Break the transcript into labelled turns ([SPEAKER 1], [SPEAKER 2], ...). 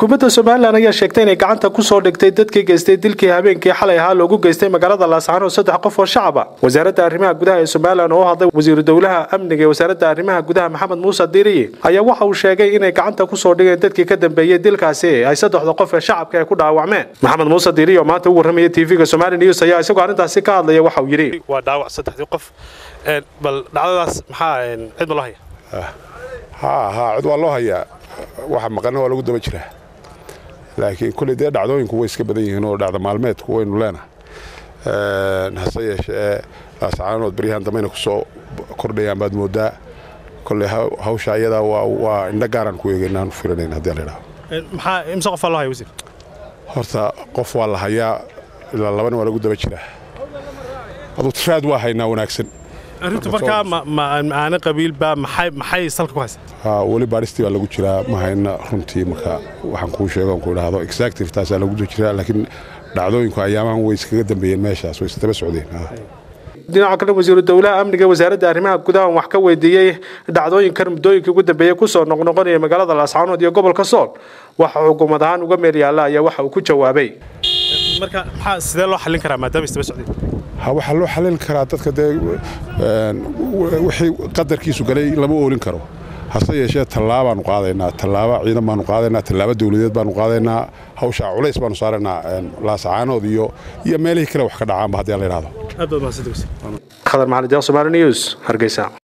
[SPEAKER 1] xukuumadda somalilan ayaa sheegtay inay gacanta kusoo dhigtay dadkii geystay dilkii habeenkii xalay ahaa loogu geystay magaalada laascaanood saddex qof oo shacaba wasaaradda arrimaha gudaha ee somalilan oo u hadlay wasiiru dowlaha amniga ee wasaaradda arrimaha gudaha maxamed muuse diiriye ayaa waxa uu sheegay inay gacanta kusoo dhigeen dadkii ka dambeeyey dilkaasi ay saddexda qof ee shacabka ay ku dhaawacmeen maxamed muuse diiriye oo maanta u warramaya tv-ga somali news ayaa isagoo arrintaasi ka hadlaya waxa uu yidhi
[SPEAKER 2] waa dhaawac saddexdii qof bal dhacdadaas maxaa cid ma loo haya
[SPEAKER 3] haa haa cid waa loo hayaa waxa maqana waa lagu daba jiraa laakiin kulley dee dhacdooyinku way iska badan yihiin oo dhacda maalmeedku waynu leenahay hase yeeshee laascaanood baryahan dambeyna ku soo kordhayaan baad mooddaa kolley hawsha ayadaa waa indho gaaraan ku eegaynaan filanayn haddii la idhaho
[SPEAKER 2] maxaa imse qof waa loo haya wasiir
[SPEAKER 3] horta qof waa la hayaa ilaa labana waa lagu daba jiraa aduu tiraad waa haynaa wanaagsan
[SPEAKER 2] arrintu markaa maaana qabiilba maxay salka ku haysa
[SPEAKER 3] weli baadhistii baa lagu jiraa ma hayna runtii marka waxaan kuu sheego ku idhaahdo exactive taasaa lagu jiraa laakiin dhacdooyinku ayaamahan way iskaga dambeeyeen meeshaas way isdaba socdeen
[SPEAKER 1] dhinaca kale wasiiru dowlaha amniga wasaaradda arrimaha gudaha wax ka weydiiyey dhacdooyinkan muddooyinkii ugu dambeeyey kusoo noqnoqonaya magaalada laascaanood iyo gobolka sool waxa xukuumad ahaan uga meel yaalla ayaa waxa uu ku jawaabay
[SPEAKER 2] marka maxaa sidee loo xallin karaa maadaama isdaba socdeen
[SPEAKER 3] ha waxaa loo xalin karaa dadka dee wixii qadarkiisu galay lama oolin karo hase yeeshee tallaabaanu qaadaynaa tallaaba ciidan baanu qaadaynaa tallaaba dawladeed baanu qaadaynaa hawshaa culays baanu saaraynaa laasacaanood iyo iyo meelihii kale wax ka dhacaanba haddii la idhahdo
[SPEAKER 2] aad baad mahadsantahay
[SPEAKER 1] khadar maxamed somali news hargeysa